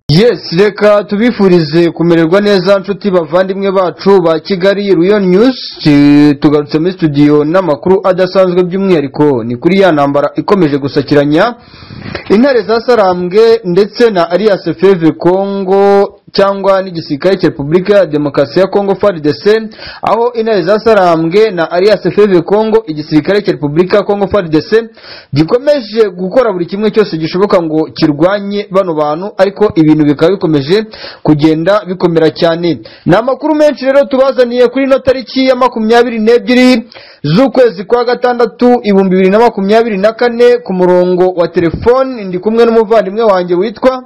yes reka tubifurize kumererwa neza nshuti bavandimwe bacu ba kigali royal news Ti- tugarutse muri studio n'amakuru adasanzwe by'umwihariko ni kuri ya ntambara ikomeje gusakiranya intare za sarambwe ndetse na alliance feve congo cyangwa n'igisirikare cya repubulika ya demokarasi ya congo frdc aho intare za sarambwe na alliance feve congo igisirikare cya repubulika ya congo frdc gikomeje gukora buri kimwe cyose gishoboka ngo kirwanye bano bantu ariko ibintu bikaba bikomeje kugenda bikomera cyane ni amakuru menshi rero tubazaniye kuri ino tariki ya makumyabiri n'ebyiri z'ukwezi kwa gatandatu ibihumbi bibiri na makumyabiri na kane ku murongo wa telefoni ndi kumwe n'umuvandimwe wanjye witwa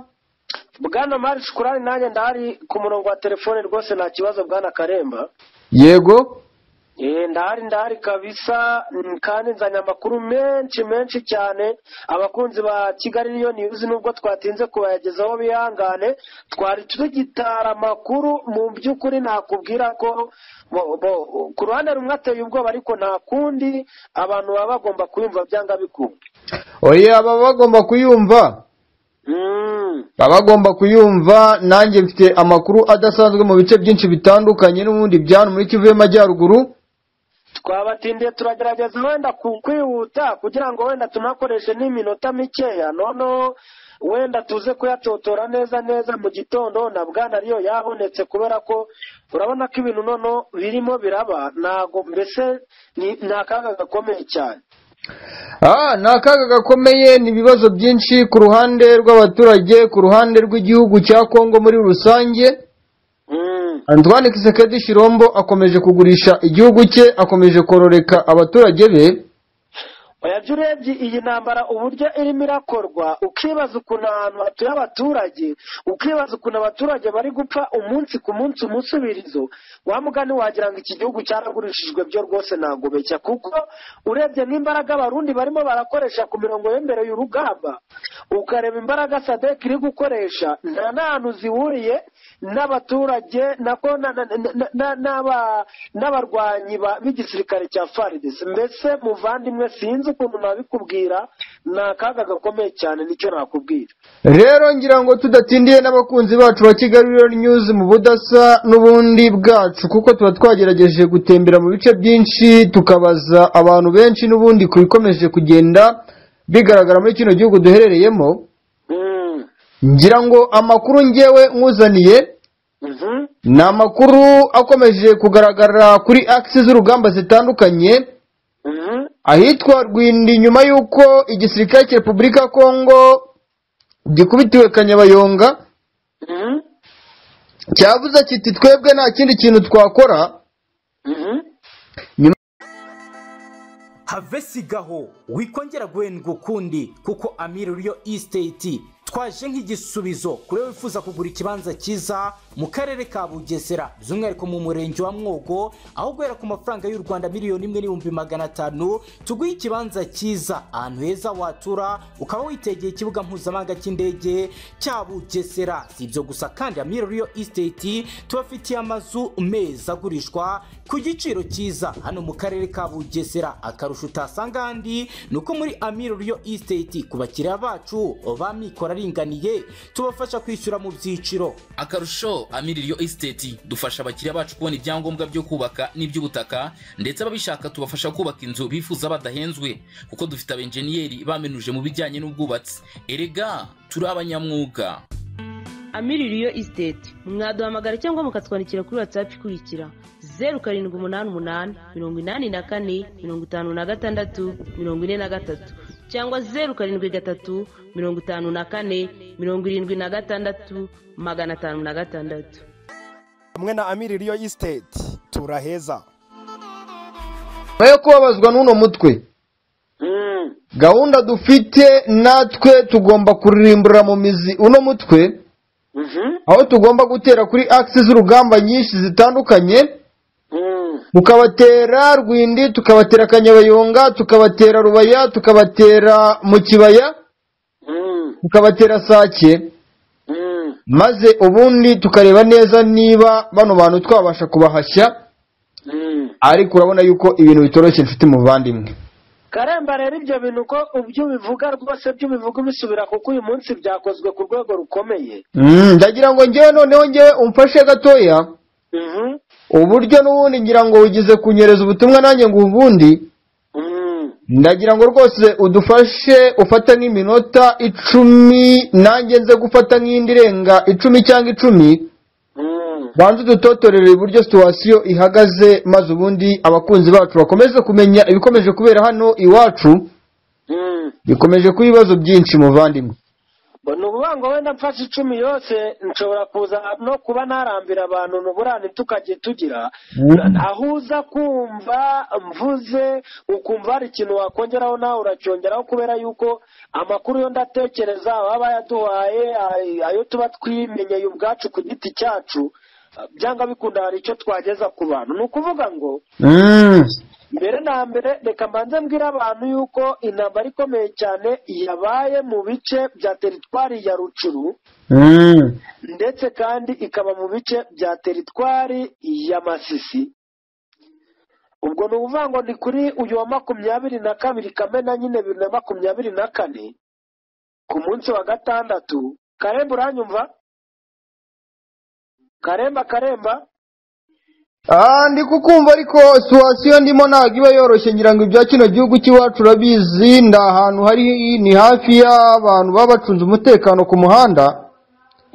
bwana mari shukurani nanjye ndahari ku murongo wa telefone rwose nta kibazo bwana karemba yego Eh, ndahari ndahari kabisa mm, kandi nzanye amakuru menshi menshi cyane abakunzi ba kigali niyo news nubwo twatinze kubayagezaho bihangane twari tugitara amakuru mu by'ukuri nakubwira ko bo- bo- ku ruhande rumwe ateye ubwoba ariko nta kundi abantu baba bagomba kuyumva byanga bikunda oya baba bagomba kuyumva Mm. baba bagomba kuyumva nanjye mfite amakuru adasanzwe mu bice byinshi bitandukanye n'ubundi byano muri kivu y'amajyaruguru twabatindiye turagerageza wenda ku- kwihuta kugira ngo wenda tunakoreshe n'iminota mikeya noneho wenda tuze kuyatotora neza neza mu gitondo na bwana ariyo yabonetse kubera ko urabona ko ibintu noneho birimo biraba ntago mbese ni ni akaga gakomeye cyane Ah, ni akaga gakomeye ni ibibazo byinshi ku ruhande rw'abaturage ku ruhande rw'igihugu cya kongo muri rusange Mm. antoine kisekedi shirombo akomeje kugurisha igihugu cye akomeje kororeka abaturage be oya jya urebye iyi ntambara uburyo irimo irakorwa ukibaza ukuntu ahantu hatuye abaturage ukibaza ukuntu abaturage bari gupfa umunsi ku munsi umusubirizo wa mugani wagira ngo iki gihugu cyaragurishijwe byo rwose ntabwo beshya kuko urebye n'imbaraga abarundi barimo barakoresha ku mirongo y'imbere y'urugamba ukareba imbaraga sadek iri gukoresha nta n'ahantu zihuriye n'abaturage nako na- na- na- na- n'aba- n'abarwanyi ba- b'igisirikare cya faridesi mbese muvandimwe sinzi ukuntu nabikubwira ni akaga gakomeye cyane nicyo nakubwira rero ngira ngo tudatindiye n'abakunzi bacu ba kigali Royal news mu budasa n'ubundi bwacu kuko tuba twagerageje gutembera mu bice byinshi tukabaza abantu benshi n'ubundi ku bikomeje kugenda bigaragara muri kino gihugu duherereyemo Mm. ngira ngo amakuru ngewe nkuzaniye Mhm. ni amakuru akomeje kugaragara kuri akisi z'urugamba zitandukanye Mhm. ahitwa rwindi nyuma y'uko igisirikare cya repubulika ya kongo gikubitiwe kanyabayonga Mhm. cyavuze kiti twebwe nta kindi kintu twakora Mhm. have sigaho wikongera guhendwa ukundi kuko amiri riyo isiteti twaje nk'igisubizo kuri wowe wifuza kugura ikibanza cyiza mu karere ka bugesera by'umwihariko mu murenge wa mwogo aho guhera ku mafaranga y'u rwanda miliyoni imwe n'ibihumbi magana atanu tuguhe ikibanza cyiza ahantu heza watura ukaba witegeye ikibuga mpuzamahanga cy'indege cya bugesera si ibyo gusa kandi amiri riyo isiteti tubafitiye amazu meza agurishwa ku giciro cyiza hano mu karere ka bugesera akarusho utasanga ahandi ni uko muri amiro riyo isiteti ku bakiriya bacu ba mikoro aringaniye tubafasha kwishyura mu byiciro akarusho amiririyo esiteti dufasha abakiriya bacu kubona ibyangombwa byo kubaka n'iby'ubutaka ndetse ababishaka tubafasha kubaka inzu bifuza badahenzwe kuko dufite abenjeniyeri bamenuje mu bijyanye n'ubwubatsi erega turi abanyamwuga amiririyo isiteti mwaduhamagara cyangwa mukatwandikira kuri watsapu ikurikira zeru karindwi umunani umunani mirongo inani na kane mirongo itanu na gatandatu mirongo ine na gatatu cyangwa zeru karindwi gatatu mirongo itanu na kane mirongo irindwi na gatandatu magana atanu na gatandatu hamwe na amiri riyo isiteti turaheza nyuma yo kubabazwa n'uno mutwe Mhm. gahunda dufite natwe tugomba kurimburira mu mizi uno mutwe Mhm. aho tugomba gutera kuri akisi z'urugamba nyinshi zitandukanye Mhm. mukabatera rwindi tukabatera kanyabayonga tukabatera rubaya tukabatera mu kibaya Mhm. tukabatera sake Mhm. maze ubundi tukareba neza niba bano bantu twabasha kubahashya Mhm. ariko urabona yuko ibintu bitoroshye inshuti muvandimwe karemba rero ibyo bintu uko ibyo ubivuga rwose byo ubivuga ubisubira kuko uyu munsi byakozwe ku rwego rukomeye Mm, ndagira ngo ngewe noneho ngewe umfashe gatoya Mhm. uburyo n'ubundi ngira ngo ugize kunyereza ubutumwa nanjye ngo ubundi Mhm. ndagira ngo rwose udufashe ufate nk'iminota icumi nanjye nze gufata nk'indi irenga icumi cyangwa icumi Mhm. banze udutotorere uburyo situwasiyo ihagaze maze ubundi abakunzi bacu bakomeze kumenya ibikomeje kubera hano iwacu Mhm. bikomeje kuba ibibazo byinshi muvandimwe ngo ni ukuvuga ngo wenda mfashe icumi yose nshobora kuza no kuba narambira abantu nuburane tukajya tugira aho uza kumva mvuze ukumva hari ikintu wakongeraho nawe uracyongeraho kubera yuko amakuru yo ndatekereza baba bayaduhaye ay- ayo tuba twimenyeye ubwacu ku giti cyacu byanga bikunda hari icyo twageza ku bantu ni ukuvuga ngo Mm. mbere na mbere reka mbanze mbwire abantu yuko intambara ikomeye cyane yabaye mu bice bya teritwari ya rucuru Mm. ndetse kandi ikaba mu bice bya teritwari ya masisi ubwo ni ukuvuga ngo ni kuri uyu wa makumyabiri na kabiri kamena nyine bibiri na makumyabiri na kane ku munsi wa gatandatu karemba uranyumva karemba karemba Ah, ndi kukumva ariko situwasiyo ndimo ntabwo iba yoroshye ngira ngo ibya kino gihugu cy'iwacu urabizi ni ahantu hari ni hafi y'abantu baba bacunze umutekano ku muhanda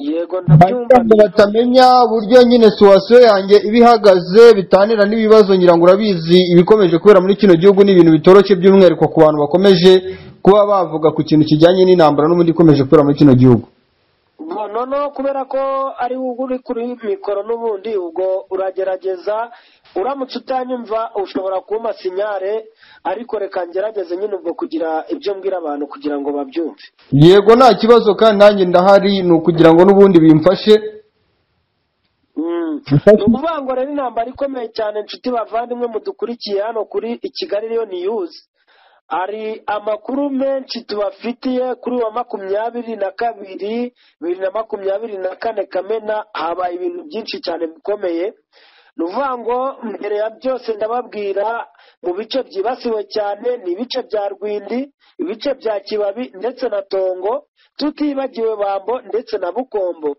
yego kugira ngo ndabyumva batamenya uburyo nyine situwasiyo yanjye iba ihagaze bitanira n'ibibazo ngira ngo urabizi ibikomeje kubera muri kino gihugu ni ibintu bitoroshye by'umwihariko ku bantu bakomeje kuba bavuga ku kintu kijyanye n'intambara n'ubundi ikomeje kubera muri kino gihugu Ubwo noneho kubera ko ari wowe uri kuri mikoro n'ubundi ubwo uragerageza uramutse utanyumva ushobora kumpa sinyare ariko reka ngerageze nyine ubwo kugira ibyo mbwira abantu kugira ngo babyumve yego nta kibazo kandi nanjye ndahari ni ukugira ngo n'ubundi bimfashe ni ukuvuga ngo rero intambara ikomeye cyane inshuti bavandimwe mudukurikiye hano kuri i kigali rero niyuzi hari amakuru menshi tubafitiye kuri wa makumyabiri na kabiri bibiri na makumyabiri na kane kamena habaye ibintu byinshi cyane bikomeye ni ukuvuga ngo mbere ya byose ndababwira mu bice byibasiwe cyane ni ibice bya rwindi ibice bya kibabi ndetse na tongo tutibagiwe bambo ndetse na bukombo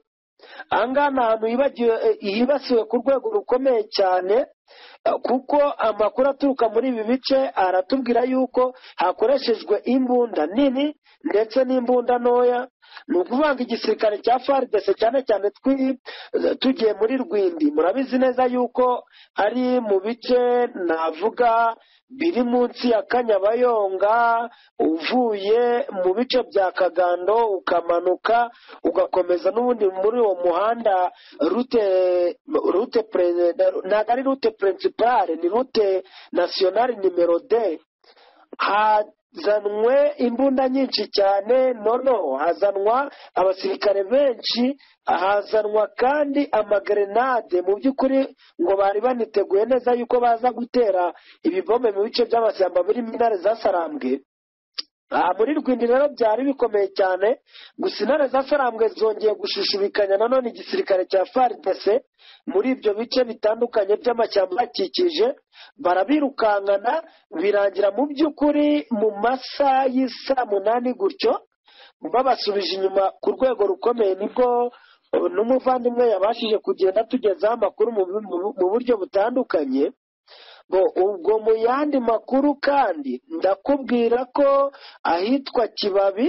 aha ngaha ni ahantu hibagiwe- eh, hibasiwe ku rwego rukomeye cyane eh, kuko amakuru aturuka muri ibi bice aratubwira yuko hakoreshejwe imbunda nini ndetse n'imbunda ntoya ni ukuvuga ngo igisirikare cya fardc cyane cyane twi- eh, tugiye muri rwindi murabizi neza yuko ari mu bice navuga biri munsi ya kanyabayonga uvuye mu bice bya kagando ukamanuka ugakomeza n'ubundi muri uwo muhanda rute rute pre- ntabwo ari rute principale ni rute nasiyonari nimero de hazanwe imbunda nyinshi cyane noneho hazanwa abasirikare benshi hazanwa kandi amagerenade mu by'ukuri ngo bari baniteguye neza yuko baza gutera ibibombe mu bice by'amashyamba birimo intare zasarambwe aha muri rwindi rero byari bikomeye cyane gusa intare zasarambwe zongeye gushushubikanya nanone igisirikare cya fardc muri ibyo bice bitandukanye by'amashyamba ahakikije barabirukankana birangira mu by'ukuri mu masaha y'isaa munani gutyo babasubije inyuma ku rwego rukomeye nibwo eh, n'umuvandimwe yabashije kugenda atugezaho amakuru mu bu- mu bu- mu buryo butandukanye ngo ubwo mu yandi makuru kandi ndakubwira ko ahitwa kibabi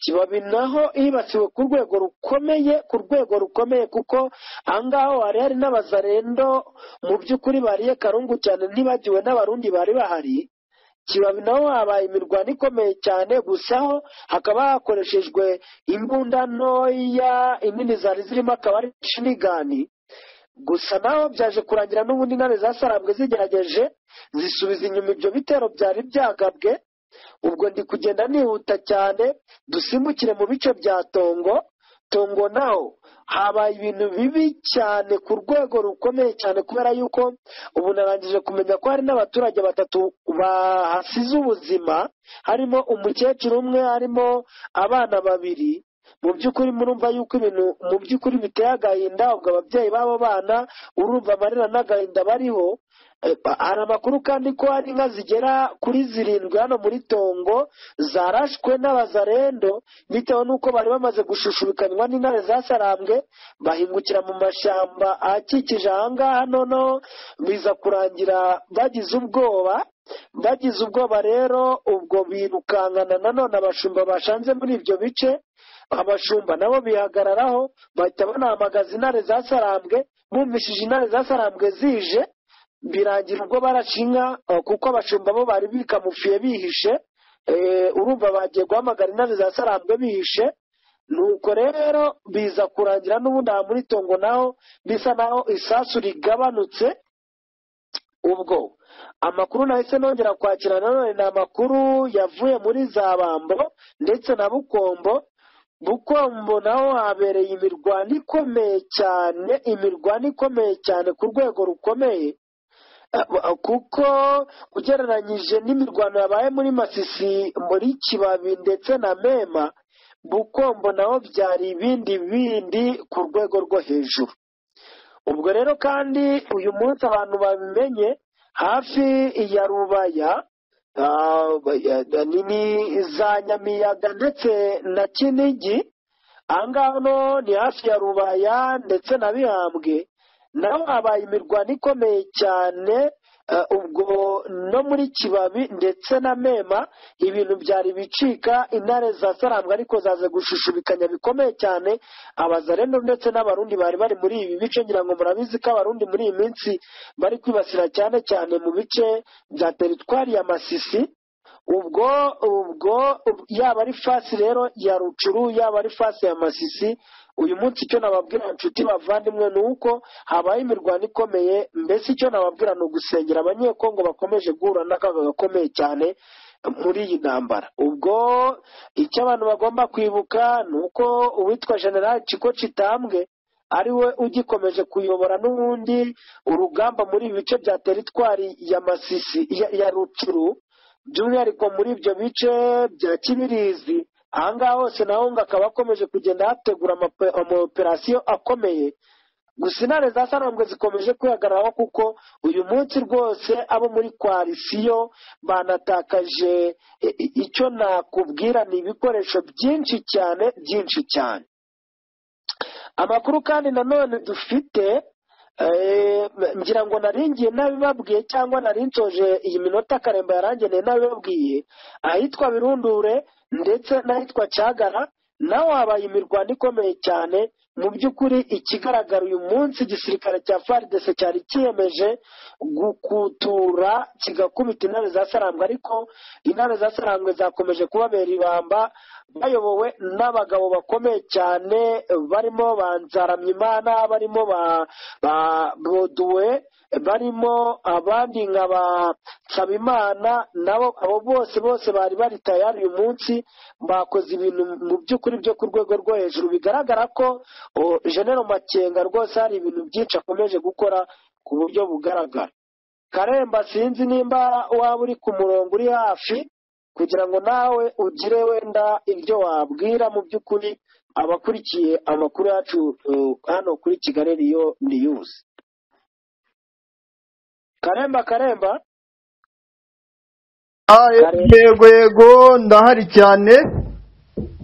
kibabi naho hibasiwe ku rwego rukomeye ku rwego rukomeye kuko ahangaha hari hari n'abazarendo mu by'ukuri bariye karungu cyane ntibagiwe n'abarundi bari bahari kibabi naho habaye imirwano ikomeye cyane gusa ho hakaba hakoreshejwe imbunda ntoya inini zari zirimo akaba ari shinigani gusa naho byaje kurangira n'ubundi intare zasarambwe zigerageje zisubiza inyuma ibyo bitero byari byagabwe ubwo ndi kugenda nihuta cyane dusimbukire mu bice bya tongo tongo naho habaye ibintu bibi cyane ku rwego rukomeye cyane kubera yuko ubu narangije kumenya ko hari n'abaturage batatu bahasize ubuzima harimo umukecuru umwe harimo abana babiri mu by'ukuri murumva yuko ibintu mu by'ukuri biteye agahinda ubwo ababyeyi b'abo bana urumva amarira n'agahinda bariho hari amakuru kandi ko hari inka zigera kuri zirindwi hano muri tongo zarashwe n'abazarendo bitewe n'uko bari bamaze gushushubikanywa n'intare zasarambwe bahingukira mu mashyamba akikije aha ngaha noneho biza kurangira bagize ubwoba bagize ubwoba rero ubwo birukankana nanone abashumba bashanze muri ibyo bice abashumba nabo bihagararaho bahita banahamagaza intare zasarambwe bumvishije intare zasarambwe zije birangira ubwo barashe inka eh, kuko abashumba bo bari bikamufiye bihishe eh, urumva bagiye guhamagara intare za sarambwe bihishe nuko rero biza kurangira n'ubundi aha muri tongo naho bisa naho isasu rigabanutse ubwo amakuru nahise nongera kwakira nanone ni amakuru yavuye muri za bambo ndetse na bukombo bukombo naho habereye imirwano ikomeye cyane imirwano ikomeye cyane ku rwego rukomeye kuko ugereranyije n'imirwano yabaye muri masisi muri kibabi ndetse na mema bukombo naho byari ibindi bindi ku rwego rwo hejuru ubwo rero kandi uyu munsi abantu babimenye hafi ya rubaya ah, ya- ni ni za nyamiyaga ndetse na kinigi aha ngaha no ni hafi ya rubaya ndetse na bihambwe naho habaye imirwano ikomeye cyane eh, ubwo no muri kibabi ndetse na mema ibintu byari bicika intare zasarambwa ariko zaze gushushubikanya bikomeye cyane abazarendo ndetse n'abarundi bari bari muri ibi bice ngira ngo murabizi ko abarundi muri iyi minsi bari kwibasira cyane cyane mu bice bya teritwari ya masisi ubwo ubwo yaba ari fasi rero ya rucuru yaba ari fasi ya masisi uyu munsi icyo nababwira inshuti bavandimwe ni uko habaye imirwano ikomeye mbese icyo nababwira ni ugusengera abanyekongo bakomeje guhura n'akaga gakomeye cyane muri iyi ntambara ubwo icyo abantu bagomba kwibuka ni uko uwitwa generali ciko kitambwe ari we ugikomeje kuyobora n'ubundi urugamba muri ibi bice bya teritwari ya masisi ya, ya rucuru by'umwihariko muri ibyo bice bya kibirizi aha ngaha hose naho ngo akaba akomeje kugenda hategura amape- amaoperasiyo akomeye gusa intare za sarambwe zikomeje kwihagararaho kuko uyu munsi rwose abo muri koalisiyo banatakaje i- i- icyo nakubwira ni ibikoresho byinshi cyane byinshi cyane amakuru kandi nanone dufite eh, ngira ngo naringiye nabibabwiye cyangwa narinsoje iyi minota karemba yarangeneye nabibabwiye ahitwa birundure ndetse n'ahitwa cyagara naho habaye imirwano ikomeye cyane mu by'ukuri ikigaragara uyu munsi igisirikare cya faridese cyari kiyemeje gukutura kigakubita intare za sarambwe ariko intare za sarambwe zakomeje kubabera ibamba bayobowe n'abagabo bakomeye cyane barimo ba nzaramyimana barimo ba ba boduwe barimo abandi nka ba nsabimana nabo abo bose bose bari bari tayari uyu munsi bakoze ibintu mu by'ukuri byo ku rwego rwo hejuru bigaragara ko o, General Makenga rwose hari ibintu byinshi akomeje gukora ku buryo bugaragara Karemba sinzi nimba waba uri ku murongo uri hafi kugira ngo nawe ugire wenda ibyo wabwira mu by'ukuri abakurikiye amakuru yacu uh, hano kuri Kigali Riyo News Karemba Karemba Ah, Kare. yego yego ndahari cyane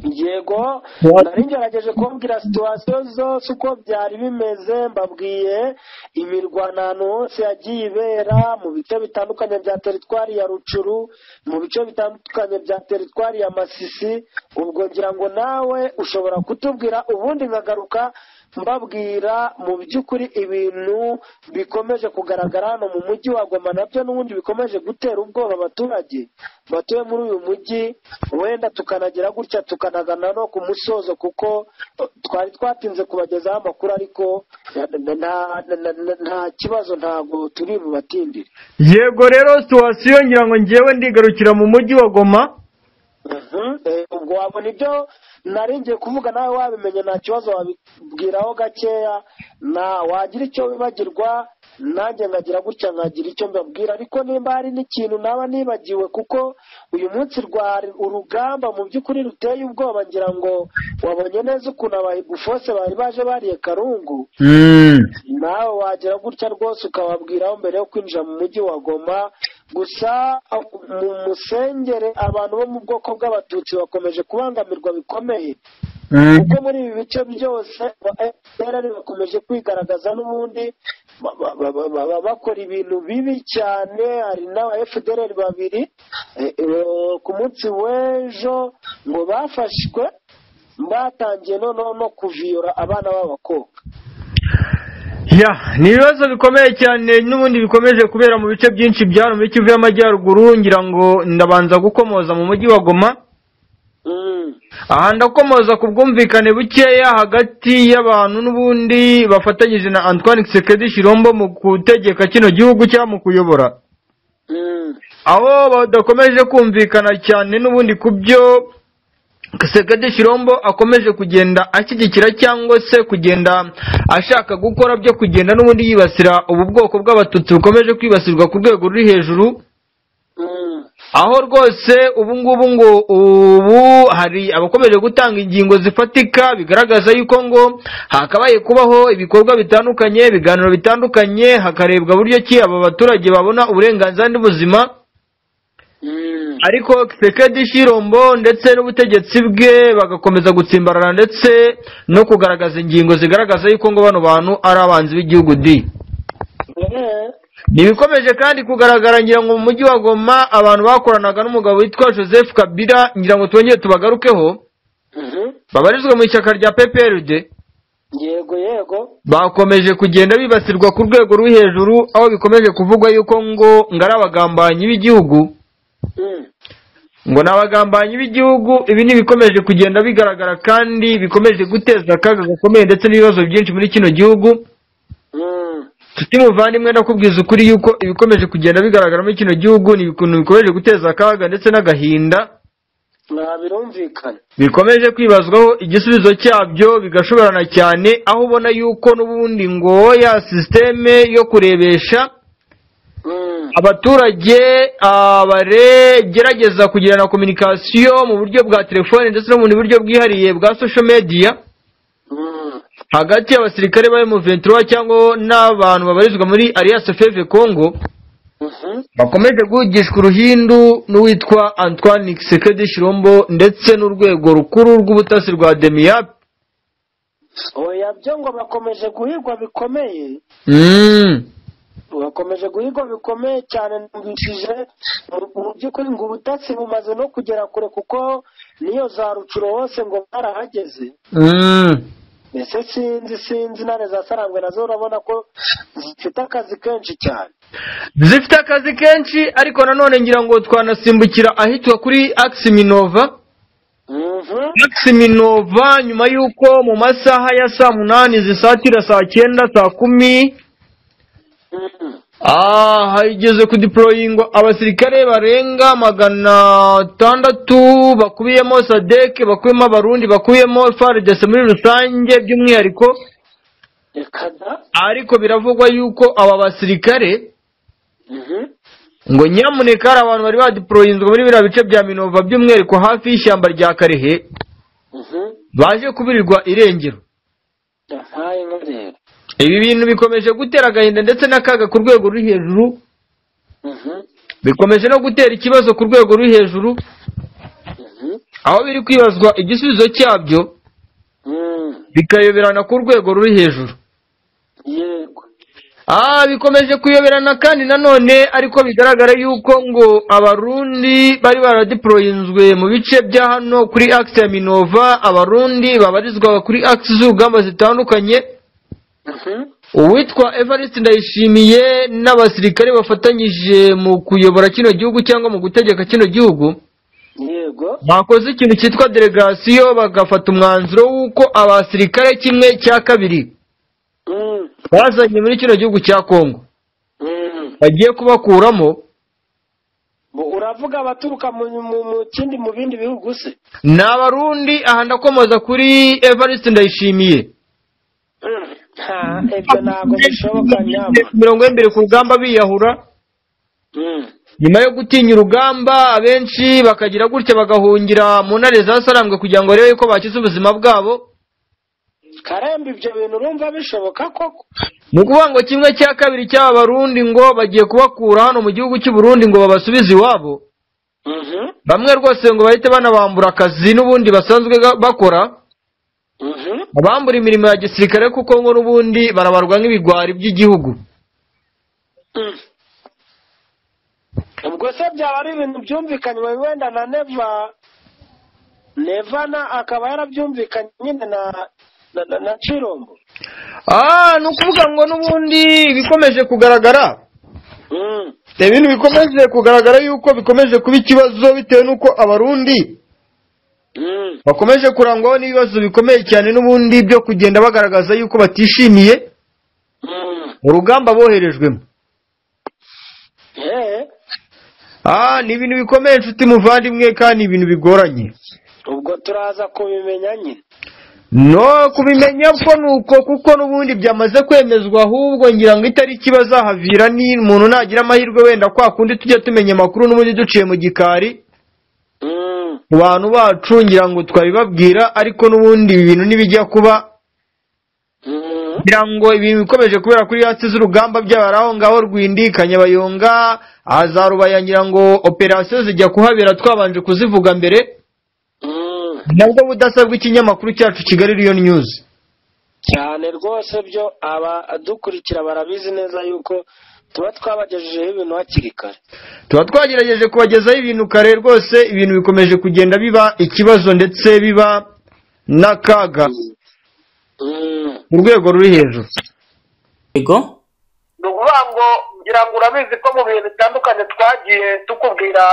yego What? nari ngerageje kubabwira situwasiyo zose uko byari bimeze mbabwiye imirwano ahantu hose yagiye ibera mu bice bitandukanye bya teritwari ya rucuru mu bice bitandukanye bya teritwari ya masisi ubwo ngira ngo nawe ushobora kutubwira ubundi nkagaruka mbabwira mu by'ukuri ibintu bikomeje kugaragara hano mu mujyi wa Goma nabyo n'ubundi bikomeje gutera ubwoba abaturage batuye muri uyu mujyi wenda tukanagira gutya tukanagana no ku musozo kuko twari twatinze kubagezaho amakuru ariko nta, nta- nta- nta kibazo ntabwo turi bubatindire yego rero situwasiyo ngira ngo ngewe ndigarukira mu mujyi wa goma Mhm. Eh, ubwo wabona ibyo nari ngiye kuvuga nawe wabimenye nta kibazo wabibwiraho gakeya na wagira icyo wibagirwa nanjye nkagira gutya nkagira icyo mbabwira ariko nimba hari n'ikintu naba nibagiwe kuko uyu munsi rwari urugamba mu by'ukuri ruteye ubwoba ngira ngo wabonye neza ukuntu abahigufose bari baje bariye karungu nawe wagira gutya rwose ukababwiraho mbere yo kwinjira mu mujyi wa goma gusa ah, mu musengere abantu bo mu bwoko bw'abatutsi bakomeje kubangamirwa bikomeye kuko muri ibi bice byose abaserari bakomeje kwigaragaza n'ubundi ba- ba- ba- ba- ba- ba- bakora ibintu bibi cyane hari n'aba fdr babiri eh, eh, ku munsi w'ejo ngo bafashwe batangiye noneho no kuviyora abana b'abakobwa ya ni ibibazo bikomeye cyane n'ubundi bikomeje kubera mu bice byinshi bya hano muri kivu y'amajyaruguru ngira ngo ndabanza gukomoza mu mujyi wa goma Mm. aha ndakomoza ku bwumvikane bukeya hagati y'abantu n'ubundi bafatanyije na antoine kisekedi shirombo mu gutegeka kino gihugu cyangwa mu kuyobora Mm. aho badakomeje kumvikana cyane n'ubundi ku byo Kisekedi Shirombo akomeje kugenda ashyigikira cyangwa se kugenda ashaka gukora byo kugenda n'ubundi yibasira ubu bwoko bw'abatutsi bukomeje kwibasirwa ku rwego ruri hejuru Mm. aho rwose ubu ngubu ngo ubu hari abakomeje gutanga ingingo zifatika bigaragaza yuko ngo hakabaye kubaho ibikorwa bitandukanye ibiganiro bitandukanye hakarebwa buryo ki aba baturage babona uburenganzira n'ubuzima Mm. ariko Kisekedi Shirombo ndetse n'ubutegetsi bwe bagakomeza gutsimbarana ndetse no kugaragaza ingingo zigaragaza yuko ngo bano bantu ari abanzi b'igihugu di Eh. ntibikomeje kandi kugaragara ngira ngo mu mujyi wa Goma abantu bakoranaga n'umugabo witwa Joseph Kabila ngira ngo twongere tubagarukeho Mhm. babarizwa mu ishyaka rya PPRD yego yego bakomeje kugenda bibasirwa ku rwego ruri hejuru aho bikomeje kuvugwa yuko ngo ngo ari abagambanyi b'igihugu Mm. ngo ni abagambanyi b'igihugu ibi ni ibikomeje kugenda bigaragara kandi bikomeje guteza akaga gakomeye ndetse n'ibibazo byinshi muri kino gihugu Mm. tuti muvandimwe ndakubwiza ukuri yuko ibikomeje kugenda bigaragara muri kino gihugu ni ibintu bikomeje guteza akaga ndetse n'agahinda nta birumvikana bikomeje kwibazwaho igisubizo cyabyo bigashoborana cyane aho ubona yuko n'ubundi ngo ya sisiteme yo kurebesha Mm. abaturage ah, baregerageza kugirana kominikasiyo mu buryo bwa telefone ndetse no mu bundi buryo bwihariye bwa sosho mediya Mm. hagati y'abasirikare ba M23 cyangwa n'abantu babarizwa muri Alliance Fleuve Congo Mhm. bakomeje guhugishwa uruhindu n'uwitwa Antoine Kisekedi Shirombo ndetse n'urwego rukuru rw'ubutasi rwa Demiyap oya byo ngo bakomeje guhigwa bikomeye mm. bakomeje guhigwa bikomeye cyane numvishije mu- mu by'ukuri ngo ubutasi bumaze no kugera kure kuko n'iyo za rucuro hose ngo barahageze mm. mbese sinzi sinzi intare za sarangwe nazo urabona ko zifite akazi kenshi cyane zifite akazi kenshi ariko nanone ngira ngo twanasimbukira ahitwa kuri Aximinova Mhm. Aximinova nyuma y'uko mu masaha ya saa munani zisatira saa cyenda saa kumi Mhm. Ah, hageze kudiporoyingwa abasirikare barenga magana atandatu bakubiyemo sadeke bakubiyemo abarundi bakubiyemo faridese muri rusange by'umwihariko reka da ariko biravugwa yuko aba basirikare Mhm. ngo nyamuneka hari abantu bari badiporoyinzwa muri biriya bice bya minova by'umwihariko hafi y'ishyamba rya karehe Mhm. baje kubirirwa irengero yahaye inka rero ibi bintu bikomeje gutera agahinda ndetse n'akaga ku rwego ruri hejuru Mhm. bikomeje no gutera ikibazo ku rwego ruri hejuru Mhm. aho biri kwibazwa igisubizo cyabyo Mm. bikayoberana ku rwego ruri hejuru yego ah bikomeje kuyoberana kandi nanone ariko bigaragara yuko ngo abarundi bari baradiporoyinzwe mu bice bya hano kuri akisi ya minova abarundi babarizwa kuri akisi z'urugamba zitandukanye Mhm. uwitwa evariste ndayishimiye n'abasirikare bafatanyije mu kuyobora kino gihugu cyangwa mu gutegeka kino gihugu yego bakoze ikintu cyitwa delegasiyo bagafata umwanzuro w'uko abasirikare kimwe cya kabiri Mm. bazanye muri kino gihugu cya kongo Mm. bagiye kubakuramo Bu- uravuga abaturuka mu mu- mu kindi mu bindi bihugu se ni abarundi aha ndakomoza kuri evariste ndayishimiye Mm. nta ibyo ntabwo bishoboka nyama mirongo y'imbere ku rugamba biyahura Mm. nyuma yo gutinya urugamba abenshi bakagira gutya bagahungira mu ntare za sarambwe kugira ngo barebe yuko bakiza ubuzima bwabo karemba ibyo bintu urumva bishoboka koko ni ukuvuga ngo kimwe cya kabiri cy'aba barundi ngo bagiye kubakura hano mu gihugu cy'u Burundi ngo babasubize iwabo Mhm, bamwe rwose ngo bahite banabambura akazi n'ubundi basanzwe ga- bakora mhm. abambura imirimo ya gisirikare kuko ngo n'ubundi barabarwa nk'ibigwari by'igihugu Mm. ubwo se byaba ari ibintu byumvikanywe wenda na neva neva na akaba yarabyumvikanye nyine na na, na, na cirombo ah ni ukuvuga ngo n'ubundi ibikomeje kugaragara Mm, ibintu bikomeje kugaragara yuko bikomeje kuba ikibazo bitewe n'uko abarundi mm, bakomeje kurangwaho n'ibibazo bikomeye cyane n'ubundi byo kugenda bagaragaza yuko batishimiye mm. urugamba boherejwemo Eh, ah ni ibintu bikomeye nshuti muvandimwe kandi ni ibintu bigoranye ubwo turaza kubimenya nyine no kubimenya ko nuko kuko n'ubundi byamaze kwemezwa ahubwo ngira ngo itariki bazahavira ni umuntu nagira amahirwe wenda kwa kundi tujya tumenya amakuru n'ubundi duciye mu gikari Mm, mu bantu bacu ngira ngo twabibabwira ariko n'ubundi ibi bintu ntibijya kuba mm. ngira ngo ibintu bikomeje kubera kuri hasi z'urugamba byabara aho ngaho rwindi kanyabayonga ahazarubaya ngira ngo operasiyo zijya kuhabera twabanje kuzivuga mbere Mm. nabwo budasabwa ikinyamakuru cyacu kigali riyo nyuzi cyane rwose byo abadukurikira barabizi neza yuko tuba twabagejejeho ibintu hakiri kare tuba twagerageje kubagezaho ibintu kare rwose ibintu bikomeje kugenda biba ikibazo ndetse biba n'akaga Mm. mu rwego ruri hejuru yego ni ukuvuga ngo ngira ngo urabizi ko mu bihe bitandukanye twagiye tukubwira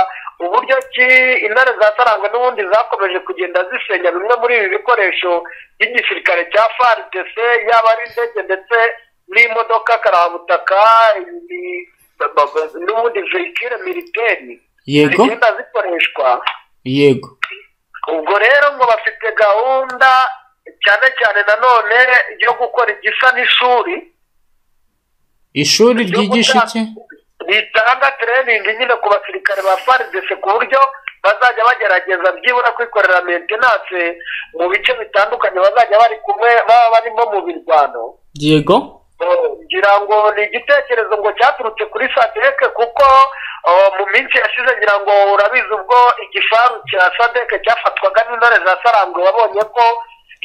uburyo ki intare za sarangwe n'ubundi zakomeje kugenda zisenya bimwe muri ibi bikoresho by'igisirikare cya fardc yaba ari indege ndetse n'imodoka karabutaka ibi- ba- ba- ba- n'ubundi vehicule militeri yego zigenda zikoreshwa yego ubwo rero ngo bafite gahunda cyane cyane nanone yo gukora igisa n'ishuri ishuri Ryo ryigisha gutanga- iki ritanga training nyine ku basirikare ba FARDC ku buryo bazajya bagerageza byibura kwikorera maintenance mu bice bitandukanye bazajya bari kumwe baba barimo mu birwano yego Eh, ngira ngo ni igitekerezo ngo cyaturutse kuri sadeke kuko eh, mu minsi yashize ngira ngo urabizi ubwo igifaru cya sadeke cyafatwaga n'intore za sarangwe babonye ko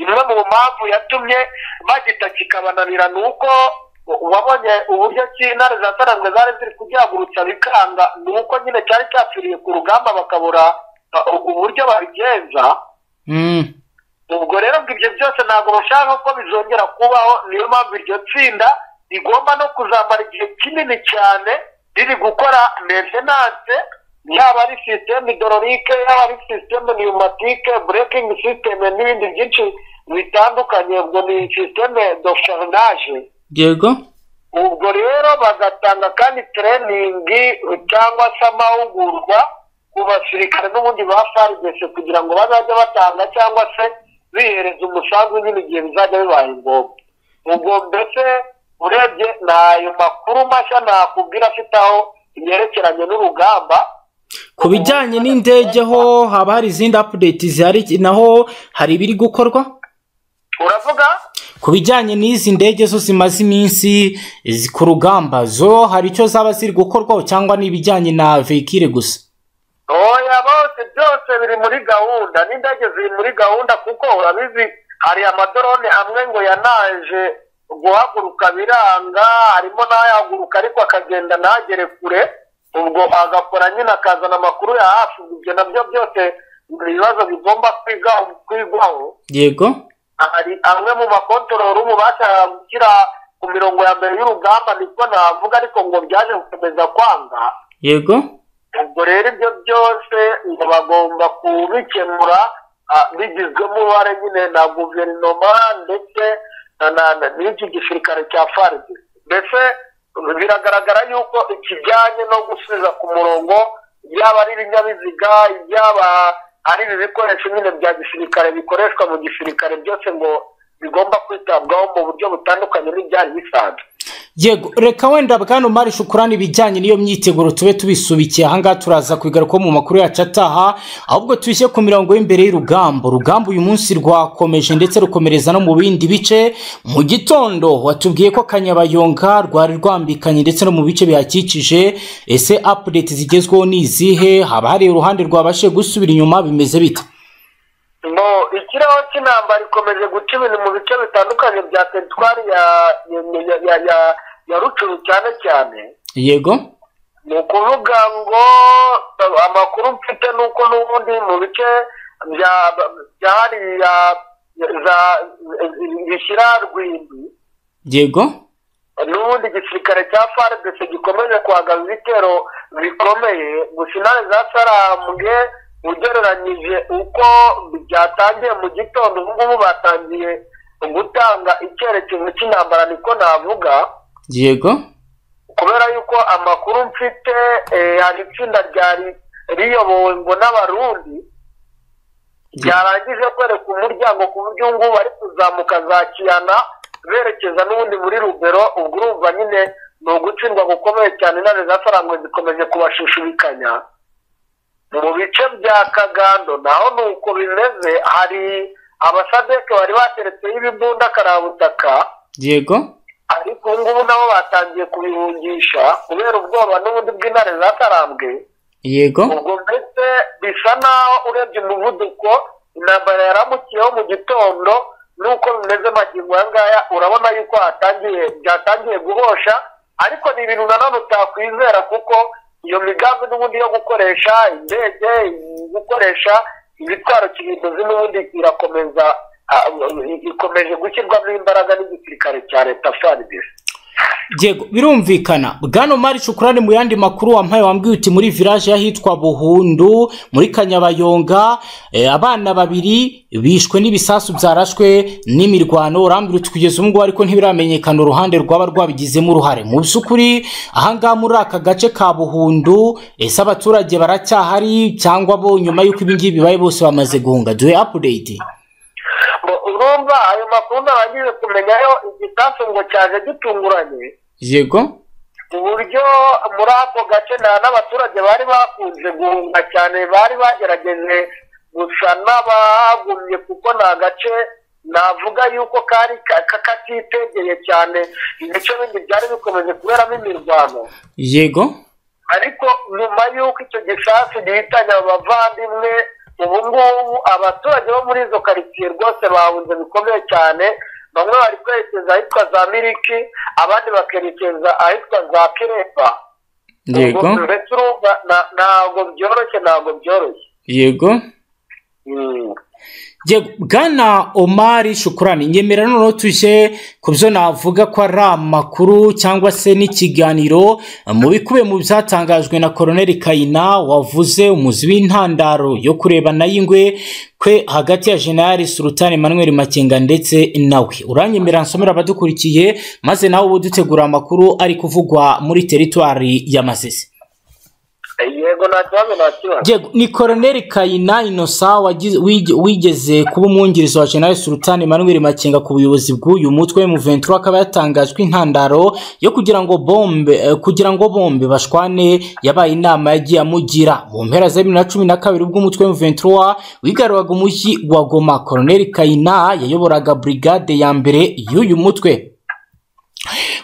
imwe mu mpamvu yatumye bagita kikabananira ni uko wabonye uburyo ki intare za sarangwe zari ziri kugihagurutsa bikanga ni uko nyine cyari cyapfiriye ku rugamba bakabura eh, uburyo babigenza Mm, ubwo rero ngo ibyo byose ntabwo bashaka ko bizongera kubaho niyo mpamvu iryo tsinda rigomba no kuzamara igihe kinini cyane riri gukora maintenance yaba ari sisiteme idororike yaba ari sisiteme pneumatique breaking system n'ibindi byinshi bitandukanye ubwo ni sisiteme docharnage yego ubwo rero bagatanga kandi tereyiningi cyangwa se amahugurwa ku basirikare n'ubundi ba faridese kugira ngo bazajye batanga cyangwa se bihereza umusanzu nyine igihe bizajya bibaye ngombwa ubwo mbese urebye ni ayo makuru mashya nakubwira afite aho yerekeranye n'urugamba ku bijyanye n'indege ho haba hari izindi update zihari naho hari ibiri gukorwa uravuga ku bijyanye n'izi ndege zo zimaze iminsi zi- ku rugamba zo hari icyo zaba ziri gukorwaho cyangwa n'ibijyanye na vehikire gusa oya bose byose biri muri gahunda n'indege ziri muri gahunda kuko urabizi hari amadorone amwe ngo yanaje guhaguruka biranga harimo n'ayahaguruka ariko akagenda ntagere kure ubwo agakora nyine akazana amakuru ya hafi ibyo nabyo byose ni ibibazo bigomba kwigaho kwigwaho yego hari amwe mu makontorori ubu bashaka gushyira ku mirongo ya mbere y'urugamba niko navuga ariko ngo byaje gukomeza kwanga yego ubwo rero ibyo byose ngo bagomba kubikemura ah, bigizwemo uruhare nyine na guverinoma ndetse na- na- na- n'iki gisirikare cya faride mbese biragaragara yuko ikijyanye no gusubiza ku murongo yaba ari ibinyabiziga yaba ari ibi bikoresho nyine bya gisirikare bikoreshwa mu gisirikare byose ngo bigomba kwitabwaho mu buryo butandukanye n'ibyari bisanzwe yego reka wenda bwana umari shukurani ibijyanye n'iyo myiteguro tube tubisubikiye ahangaha turaza kubigarukaho mu makuru yacu ataha ahubwo tubishye ku mirongo y'imbere y'urugamba urugamba uyu munsi rwakomeje ndetse rukomereza no mu bindi bice mu gitondo watubwiye ko kanyabayonga rwari rwambikanye ndetse no mu bice bihakikije ese apudeti zigezweho ni izihe haba hari uruhande rwabashije gusubira inyuma bimeze bite ngo ikiraho cy'intambara ikomeje guca ibintu mu bice bitandukanye bya teritwari ya ya ya- ya ya ya rucuru cyane cyane yego ni ukuvuga ngo eh, amakuru mfite ni uko n'ubundi mu bice bya bya hariya za bishyira rwimbi yego n'ubundi igisirikare cya faridese gikomeje kwagaza ibitero bikomeye gusa intare zasarambwe ugereranyije uko byatangiye mu gitondo ubu ngubu batangiye gutanga icyerekezo cy'intambara niko navuga yego kubera yuko amakuru mfite eh, hari itsinda ryari riyobowe ngo n'abarundi ryarangije kwereka umuryango ku buryo ubu ngubu bari kuzamuka za kiyana berekeza n'ubundi muri rubero ubwo urumva nyine ni ugutsindwa gukomeye cyane intare za sarangwe zikomeje kubashushubikanya mu bice bya kagando naho ni uko bimeze hari abasadeke bari bateretseho ibibunda karabutaka yego ariko ubu ngubu nabo batangiye kubihungisha kubera ubwoba n'ubundi bw'intare zatarambwe yego ubwo mbese bisa naho urebye umuvuduko intambara yaramukiyeho mu gitondo n'uko bimeze magingo aya ngaya urabona yuko hatangiye byatangiye guhosha ariko ni ibintu nanone utakwizera kuko iyo migambi n'ubundi yo gukoresha indege gukoresha ibitwaro kirimbuzi n'ubundi irakomeza ah, ikomeje gushyirwamo imbaraga n'igisirikare cya leta faridesi yego birumvikana bwana umari shukurani mu yandi makuru wampaye wambwiye uti muri village y'ahitwa buhundu muri kanyabayonga eh, abana babiri bishwe n'ibisasu byarashwe n'imirwano urambwira uti kugeza ubu ngubu ariko ntibiramenyekana uruhande rwaba rwabigizemo uruhare mu by'ukuri ahangaha muri aka gace ka buhundu ese abaturage baracyahari cyangwa bo nyuma y'uko ibi ngibi bibaye bose bamaze guhunga duhe apudeyiti Ngo urumva ayo makuru ntarangije kumenyayo igisasu ngo cyaje gitunguranye yego ku buryo muri ako gace nta n'abaturage bari bakunze guhunga cyane bari bagerageje gusa n'abagumye kuko ni agace navuga yuko kari ka- ka- katitegeye cyane ibice bindi byari bikomeje kuberamo imirwano yego ariko nyuma y'uko icyo gisasu gihitanye abo bavandimwe ubu ngubu abaturage bo muri izo karitsiye rwose bahunze bikomeye cyane bamwe bari kwerekeza ahitwa za miriki abandi bakerekeza ahitwa za kirepa yego Ubwo mbese urumva na- ntabwo byoroshye ntabwo byoroshye yego Mm. Yego, bwana omari shukurani nyemera noneho tujye ku byo navuga ko ari amakuru cyangwa se n'ikiganiro mu bikubiye mu byatangajwe na koroneli kayina wavuze umuzi w'intandaro yo kureba nayo ingwe kwe hagati ya jenali sultan emmanuel makenga ndetse nawe uranyemera nsomera abadukurikiye maze nawe uba dutegura amakuru ari kuvugwa muri teritwari ya masisi yego nta kibazo nta kibazo Diego, ni koroneli kayina inosa wagize- wige- wigeze kuba umwungirizi wa general sultan emmanuel makenga ku buyobozi bw'uyu mutwe mu 23 akaba yatangajwe intandaro yo kugira ngo bombe eh, kugira ngo bombe bashwane yabaye inama yagiye amugira mu mpera za 2012 ubwo umutwe mu 23 wigaruraga umujyi wa goma koroneli kayina yayoboraga brigade ya mbere y'uyu mutwe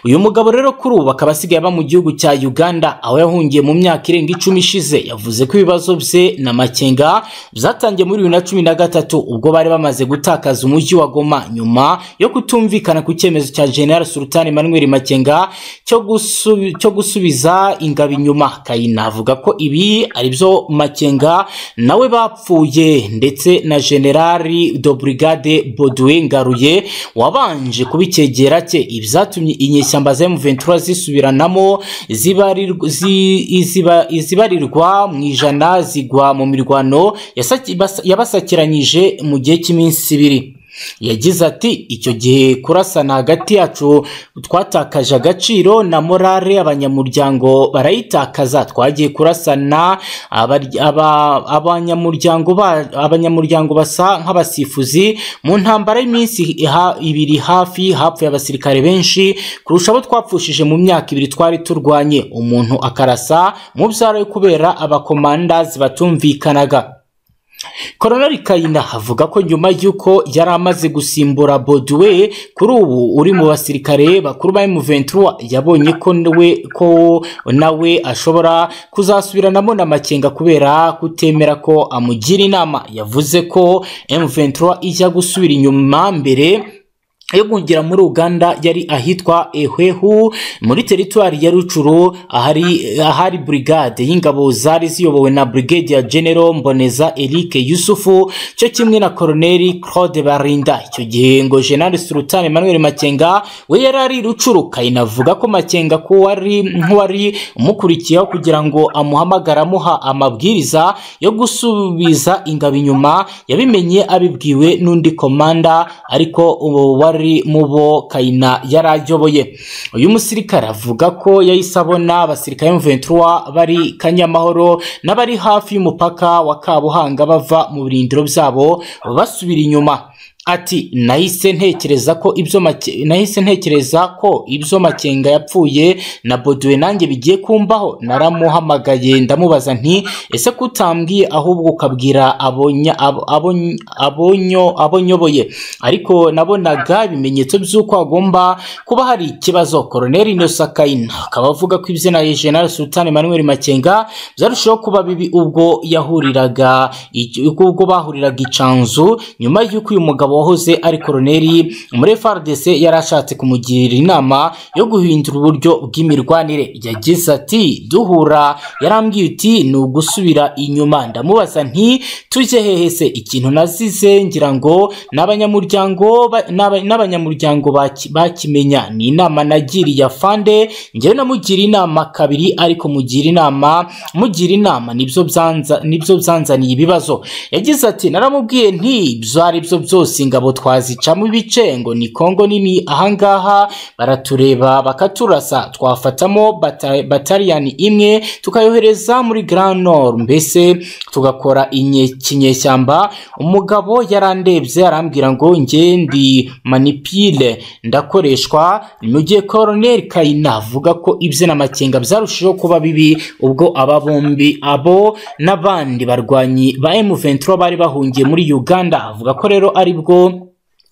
uyu mugabo rero kuri ubu akaba asigaye aba mu gihugu cya uganda aho yahungiye mu myaka irenga icumi ishize yavuze ko ibibazo bye na makenga byatangiye muri bibiri na cumi na gatatu ubwo bari bamaze gutakaza umujyi wa goma nyuma yo kutumvikana ku cyemezo cya general sultan emmanuel makenga cyo, gusubi, cyo gusubiza ingabo inyuma kayina avuga ko ibi ari byo makenga nawe bapfuye ndetse na generali do brigade boduwe ngaruye wabanje kuba icyegera cye ibyatumye inyeshyamba za M23 zisubiranamo zibarirwa- zi- iziba- izibarirwa mu ijana zigwa mu mirwano yasa- yabasakiranyije mu gihe cy'iminsi ibiri yagize ati icyo gihe kurasana hagati yacu twatakaje agaciro na morale abanyamuryango barayitakaza twagiye kurasana abary- aba- abanyamuryango ba- abanyamuryango basa nk'abasifuzi mu ntambara y'iminsi iha- ibiri hafi hapfuye abasirikare benshi kurusha abo twapfushije mu myaka ibiri twari turwanye umuntu akarasa mu byaro kubera abakomandazi batumvikanaga koronari kayinda avuga ko nyuma y'uko yari amaze gusimbura boduwe kuri ubu uri mu basirikare bakuru ba M23 yabonye ko nawe ko nawe ashobora kuzasubiranamo n'amakenga kubera kutemera ko amugira inama yavuze ko M23 ijya gusubira inyuma mbere yo kugera muri uganda yari ahitwa ehwehu muri teritwari ya rucuru ahari, ahari burigade y'ingabo zari ziyobowe na brigade ya general mboneza eric yusufu cyo kimwe na koroneli claude barinda icyo gihe ngo general sultan emmanuel makenga we yari ari i rucuru kayinavuga ko makenga ko wari nk'uwari umukurikiyeho kugira ngo amuhamagara amuha amabwiriza yo gusubiza ingabo inyuma yabimenye abibwiwe n'undi komanda ariko ubu wari mu bo kayina yari ayoboye uyu musirikare avuga ko yahise abona abasirikare b'umuventura bari kanyamahoro n'abari hafi y'umupaka wa kabuhanga bava mu birindiro byabo basubira inyuma ati nahise ntekereza ko ibyo make- nahise ntekereza ko ibyo makenga yapfuye na boduwe nanjye bigiye kumbaho naramuhamagaye ndamubaza nti ese ko utambwiye ahubwo ukabwira abonya- abo- abony- abonyo- abonyoboye ariko nabonaga ibimenyetso by'uko hagomba kuba hari ikibazo koroneli inosakayina akaba avuga ko izina ya general sultan emmanuel makenga byarushaho kuba bibi ubwo yahuriraga iki- ubwo bahuriraga icanzu nyuma y'uko uyu mugabo wahoze ari koroneli muri frdc yari ashatse kumugirira inama yo guhindura uburyo bw'imirwanire yagize ati duhura yarambwiye uti ni ugusubira inyuma ndamubaza nti tujye hehe se ikintu nazize ngira ngo n'abanyamuryango ba- n'aba- n'abanyamuryango baki- bakimenya ni inama nagiriye afande ngewe namugira inama kabiri ariko mugira inama mugira inama nibyo byanza- nibyo byanzaniye ibibazo yagize ati naramubwiye nti ibyo ari byo byose ingabo twazicamo ibice ngo ni kongo nini ahangaha baratureba bakaturasa twafatamo bata- bataliyani imwe tukayohereza muri grand nord mbese tugakora inye- kinyeshyamba umugabo yarandebye arambwira ngo nge ndi manipile ndakoreshwa mugihe koroneli kayina avuga ko ibye na makenga byarushijeho kuba bibi ubwo aba bombi abo n'abandi barwanyi ba M23 bari bahungiye muri Uganda avuga ko rero ari bwo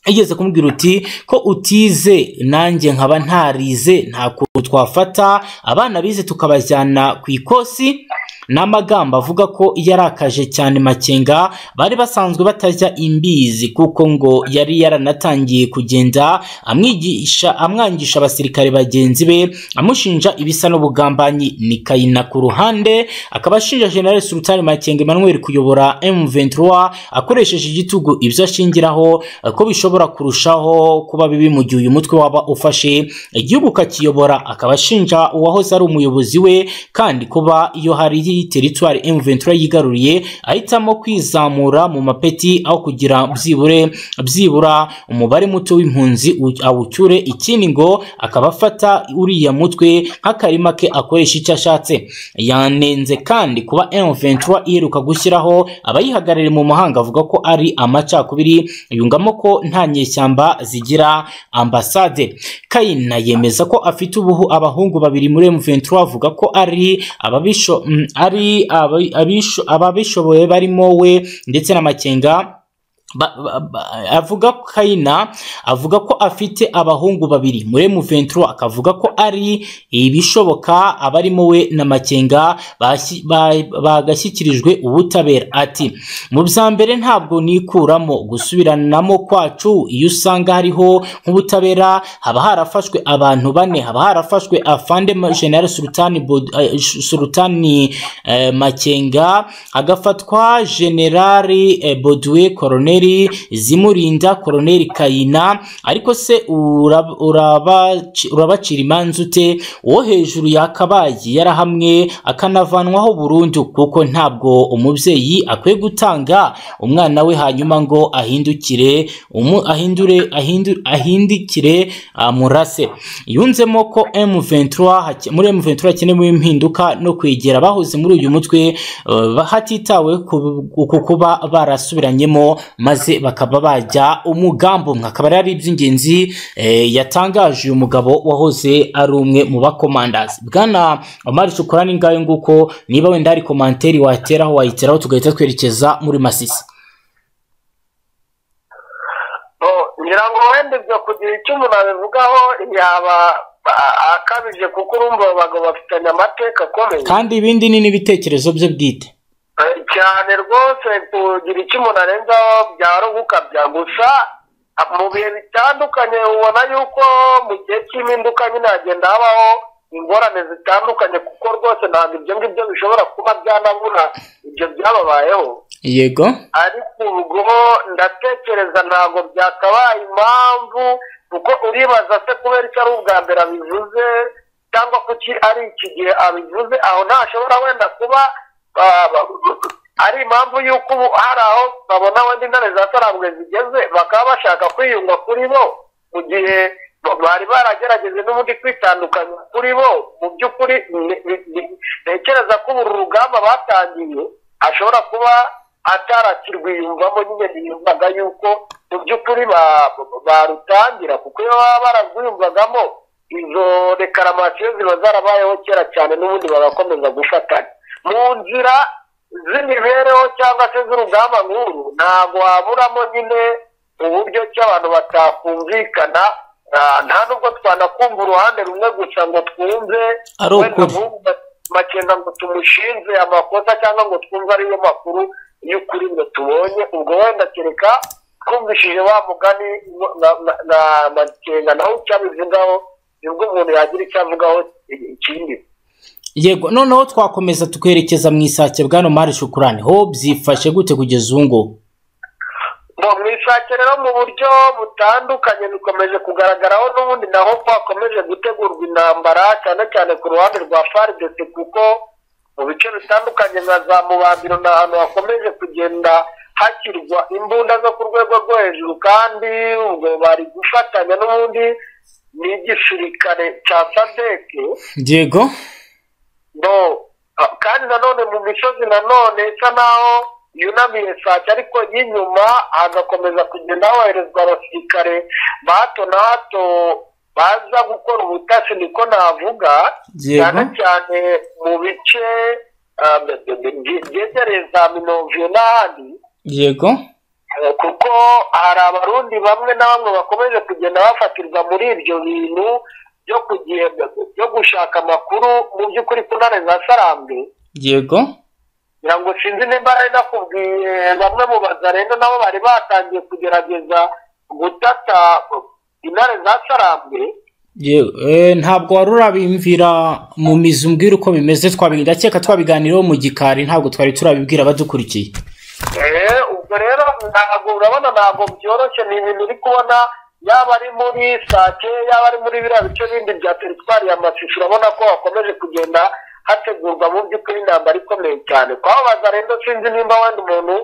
yigeze kumubwira uti ko utize nanjye nkaba ntarize nta kuntu twafata abana bize tukabajyana ku ikosi ni amagambo avuga ko yarakaje cyane makenga bari basanzwe batajya imbizi kuko ngo yari yaranatangiye kugenda amwigisha amwangisha abasirikare bagenzi be amushinja ibisa n'ubugambanyi ni kayina ku ruhande akaba ashinja general sultan makenga emmanuel kuyobora m23 akoresheje igitugu ibyo ashingiraho eh, ko bishobora kurushaho kuba bibi mu gihe uyu mutwe waba ufashe igihugu kakiyobora akaba ashinja uwahoze ari umuyobozi we kandi kuba iyo hari teritwari m23 yigaruriye ahitamo kwizamura mu mapeti aho kugira byibure byibura umubare muto w'impunzi u- awucyure ikindi ngo akaba afata uriya mutwe nk'akarima ke akoresha icyo ashatse yanenze kandi kuba M23 iheruka gushyiraho abayihagarariye mu mahanga avuga ko ari amacakubiri yungamo ko nta nyeshyamba zigira ambasade Kayina yemeza ko afite ubuhu abahungu babiri muri M23 avuga ko ari ababisho mm, ari abi- abisho- ababishoboye barimo we ndetse na Makenga ba, ba, ba, avuga ko kayina avuga ko afite abahungu babiri muri M23 akavuga ko ari ibishoboka abarimo we na makenga bashi- ba- bagashyikirijwe ubutabera ati mu bya mbere ntabwo nikuramo gusubiranamo kwacu iyo usanga hariho nk'ubutabera haba harafashwe abantu bane haba harafashwe afande Ma- general sultani, Bod- eh, sultani eh, makenga hagafatwa generali eh, boduwe koroneli koloneli zimurinda koloneli kayina ariko se urab- urabaci- urabacira imanza ute uwo hejuru yakabaye yarahamwe akanavanwaho burundu kuko ntabwo umubyeyi akwiye gutanga umwana we hanyuma ngo ahindukire umu- ahindure ahindu- ahindikire amurase yunzemo ko M23 hake- muri M23 hakenewe impinduka no kwegera abahoze muri uyu mutwe eh, hatitawe ku ku kuba barasubiranyemo maze bakaba bajya umugambi umwe akaba rero ari iby'ingenzi eh, yatangaje uyu mugabo wahoze ari umwe mu bakomandazi bwana omari shukura ni ngayo nguko niba wenda hari komanteri wateraho wayiteraho tugahita twerekeza muri masisi ngira ngo wenda ibyo kugira icyo umuntu abivugaho yaba a- akabije kuko urumva aba bagabo bafitanye amateka akomeye kandi ibindi ni n'ibitekerezo bye bwite Eh, cyane rwose kugira icyo umuntu arenzaho byaruhuka bya gusa ah, mu bihe bitandukanye ubona yuko mu gihe cy'impinduka nyine hagenda habaho ingorane zitandukanye kuko rwose ntabwo ibyo ngibyo bishobora kuba byanabura ibyo byababayeho yego ariko ubwo ndatekereza ntabwo byakabaye impamvu kuko uribaza se kubera icyo ari ubwa mbere abivuze cyangwa kuki ari iki gihe abivuze aho ntashobora wenda kuba ah, ba- ari impamvu y'uko ubu hari aho babona wenda intare za sarambwe zigeze bakaba bashaka kwiyunga kuri bo mu gihe ba- bari baragerageje n'ubundi kwitandukanya kuri bo mu by'ukuri ne- ne- ne- ntekereza ko uru rugamba batangiye ashobora kuba atarakirwiyumvamo nyine biyumvaga yuko mu by'ukuri ba- barutangira kuko iyo baba bararwiyumvagamo izo rekaramasiyo ziba zarabayeho kera cyane n'ubundi bagakomeza gufatanya mu nzira z'imibereho cyangwa se z'urugamba nk'uru ntabwo waburamo nyine uburyo ki abantu batakumvikana Ah, nta nubwo twanakumva uruhande rumwe gusa ngo twumve Ari wenda ukuri. nk'ubu ba- bakenga ngo tumushinze amakosa cyangwa ngo twumve ariyo makuru y'ukuri ngo tubonye ubwo wenda kereka twumvishije wa mugani ngo- na- na- na makenga nawe icyo abivugaho nibwo umuntu yagira icyo avugaho ikindi yego noneho twakomeza tukwerekeza mu isake bwana omari shukurani ho byifashe gute kugeza ubu ngubu ngo mu isake rero mu buryo butandukanye bikomeje kugaragaraho n'ubundi naho hakomeje gutegurwa intambara cyane cyane ku ruhande rwa FARDC kuko mu bice bitandukanye nka za mubambiro ni ahantu hakomeje kugenda hakirwa imbunda zo ku rwego rwo hejuru kandi ubwo bari gufatanya n'ubundi n'igisirikare cya sadeke yego no Ah, kandi nanone mu misozi nanone isa naho yunamiye sake ariko y'inyuma hagakomeza kugenda hoherezwa abasirikare ba hato na hato baza gukora ubutasi niko navuga cyane yego cyane mu bice ah, bye- byegereye za minovyo n'ahandi yego Eh, kuko hari abarundi bamwe na bamwe bakomeje kugenda bafatirwa muri ibyo bintu byo kugenda byo gushaka amakuru mu by'ukuri ku ntare za sarambe yego ngira ngo sinzi nimba ari nakubwiye bamwe mu bazarenda nabo bari batangiye kugerageza gutata intare za sarambe Yewe, eh, ntabwo wari urabimvira mu mizi umbwira uko bimeze twabi ndakeka twabiganiraho mu gikari ntabwo twari turabibwira abadukurikiye Eh, ubwo rero ntabwo urabona ntabwo byoroshye ni ibintu uri kubona yaba ari muri sake yaba ari muri biriya bice bindi bya teritwari ya masisi urabona ko hakomeje kugenda hategurwa mu by'ukuri intambara ikomeye cyane kwababaza rero sinzi nimba wenda umuntu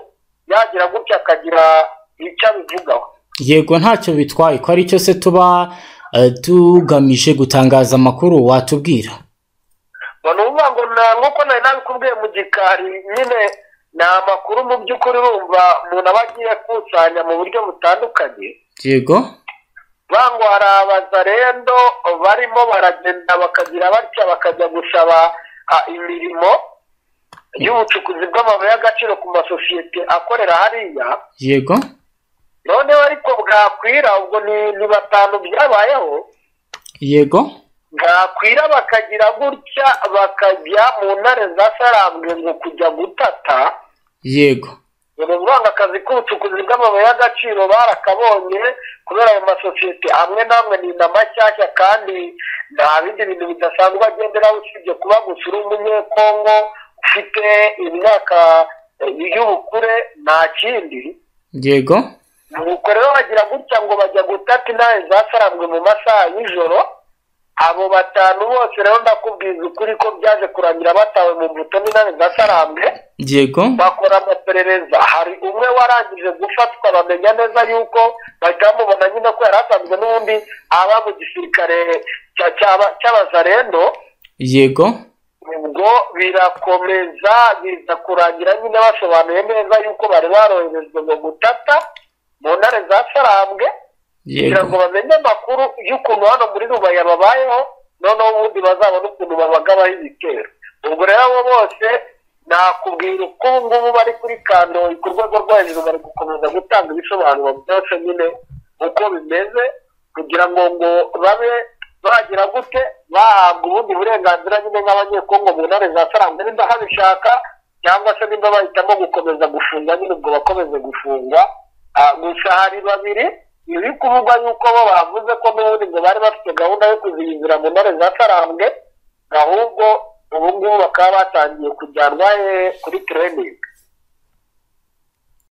yagira gutya akagira icyo abivugaho yego ntacyo bitwaye ko ari cyo se tuba eh, tugamije gutangaza amakuru watubwira ngo ni ukuvuga ngo nta nk'uko nari nabikubwiye mu gikari nyine ni amakuru mu by'ukuri urumva umuntu aba agiye akusanya mu buryo butandukanye yego bango hari abazarendo barimo baragenda bakagira batya bakajya gusaba ah, imirimo y'ubucukuzi bw'amabuye y'agaciro ku masosiyete akorera hariya yego noneho ariko bwakwira ubwo ni ni batanu byabayeho yego bwakwira bakagira gutya bakajya mu ntare za sarambwe ngo kujya gutata yego ni ukuvuga akazi k'ubucukuzi bw'amabuye y'agaciro barakabonye kubera ayo masosiyete amwe n'amwe ni mashyashya kandi nta bindi bintu bidasanzwe agenderaho usibye kuba gusa uri umunyekongo ufite imyaka eh, y'ubukure nta kindi yego nuko rero bagira gutya ngo bajya gutata intare zasarambwe mu masaha y'ijoro abo batanu bose rero ndakubwiza ukuri ko byaje kurangira batawe mu mbuto n'intare zasarambwe yego bakora amaperereza hari umwe warangije gufatwa bamenya neza yuko bahita bamubona nyine ko yari asanzwe n'ubundi aba mu gisirikare cya- cy'aba- cy'abazarendo yego ubwo birakomeza biza kurangira nyine basobanuye neza yuko bari baroherejwe ngo gutata mu ntare za sarambwe kugira ngo yego bamenye amakuru y'ukuntu hano muri rubaya babayeho noneho ubundi bazabone ukuntu babagabaho ibitero ubwo rero abo bose nakubwira uko ubu ngubu bari kuri kandoyi ku rwego rwo hejuru bari gukomeza gutanga ibisobanuro byose nyine uko bimeze kugira ngo ngo babe bagira gute bahabwa ubundi burenganzira nyine nk'abanyekongo mu ntare za sarangwa nimba babishaka cyangwa se nimba bahitamo gukomeza gufunga nyine ubwo bakomeze gufunga Ah, gusa hari babiri biri kuvugwa yuko bo bavuze ko n'ubundi ngo bari bafite gahunda yo kuziyizira mu ntare za sarambwe ahubwo ubu ngubu bakaba batangiye kujyanwa eh, kuri training